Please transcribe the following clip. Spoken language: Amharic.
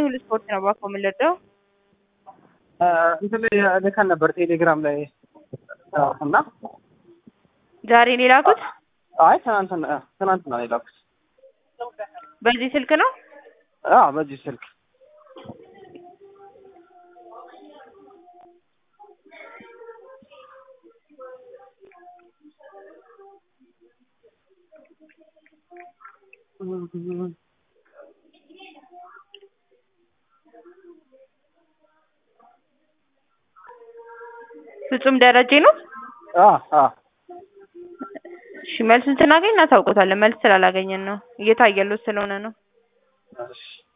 ሁሉ ስፖርት ነው እባክዎ የምንረዳው። እንትን ላይ ልከን ነበር ቴሌግራም ላይ እና ዛሬ ነው የላኩት? አይ ትናንትና ትናንትና ነው የላኩት። በዚህ ስልክ ነው? አዎ በዚህ ስልክ ፍጹም ደረጀ ነው? አዎ አዎ እሺ መልሱን ስናገኝ እናሳውቆታለን። መልስ ስላላገኘን ነው እየታየሎት ስለሆነ ነው። እሺ